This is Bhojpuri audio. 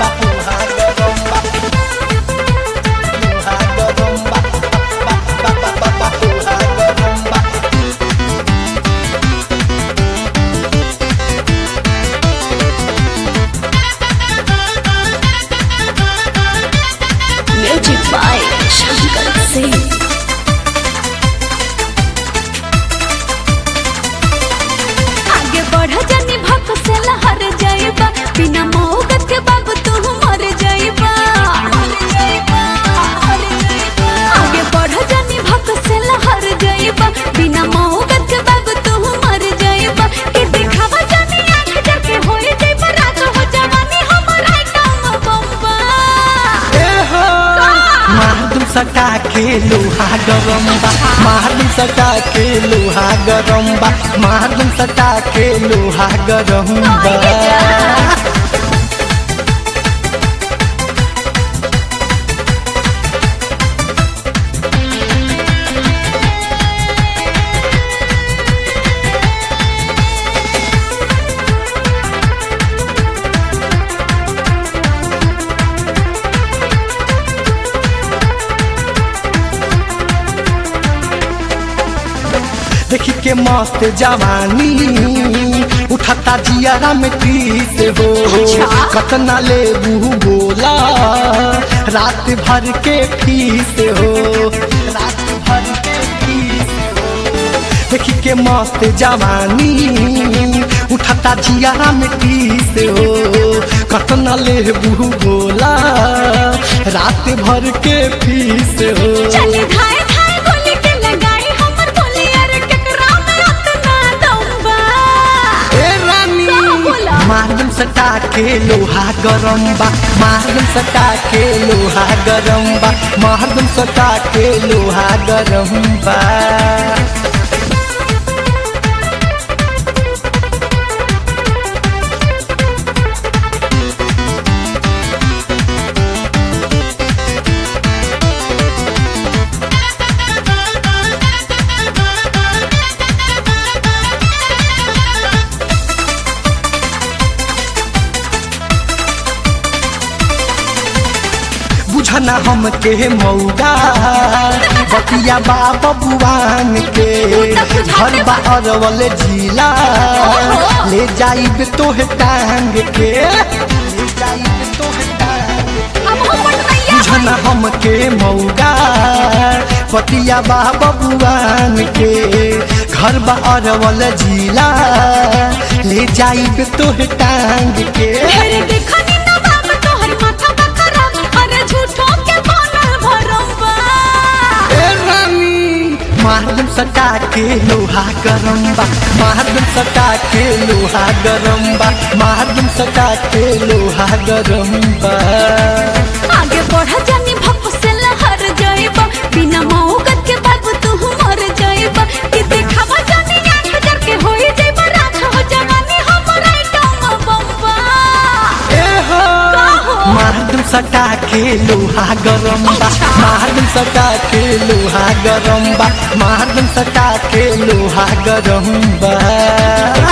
Music by Shankar Singh. आगे बढ़ जानी भक से लहर जाइबा बिना मौकत के बाबू तू मर जाइबा आगे बढ़ जानी भक से लहर जाइबा बिना मौकत के बाबू तू मर जाइबा के दिखावा जानी आंख जाके होई जाइबा राज हो जवानी हमर आइटम बम्बा मारदुम सटा के लोहा गरम बा मारदुम सटा के लोहा गरम बा मारदुम सटा के लोहा गरम बा देखी के मस्त जवानी उठता जियारा में तीस हो अच्छा। कतना ले बोला रात भर के फीस हो रात भर के फीस हो देखी के मस्त जवानी उठता जियारा में तीस हो कतना ले बोला रात भर के फीस हो चले धाए धाए गोली के लगाई हमर बोली अरे केकरा में उतना दम बा ए रानी का बोला? मारदम सटा के लोहा गरम बा मारदम सटा के लोहा गरम बा मारदम सटा के लोहा गरम बा बुझना हम के मौगा बतिया बा बबुआन के घर बा अरवल जिला ले जाइब तोहे टांग के ले जाइब तोहे टांग के। अब हम बनैया बुझना हम के मौगा पतिया बा बबुआन के घर बा अरवल जिला ले जाइब तोहे टांग के ढेर देखनी ना बाप तोहर माथा बकरा अरे झूठों के बनल भरम बा ए रानी मारदम सटा के लोहा गरम बा मारदम सटा के लोहा गरम बा मारदम सटा के लोहा गरम बा आगे बढ़ जानी भप से लहर जाइबा बिना मौकत के बाबू तू मर जाइबा कि देखावा जानी आंख जर के होई जाइबा राज हो जवानी हमर आइटम बम्बा ए हो का हो? मारदम सटा के लोहा गरम बा अच्छा। मारदम सटा के लोहा गरम बा मारदम सटा के लोहा गरम बा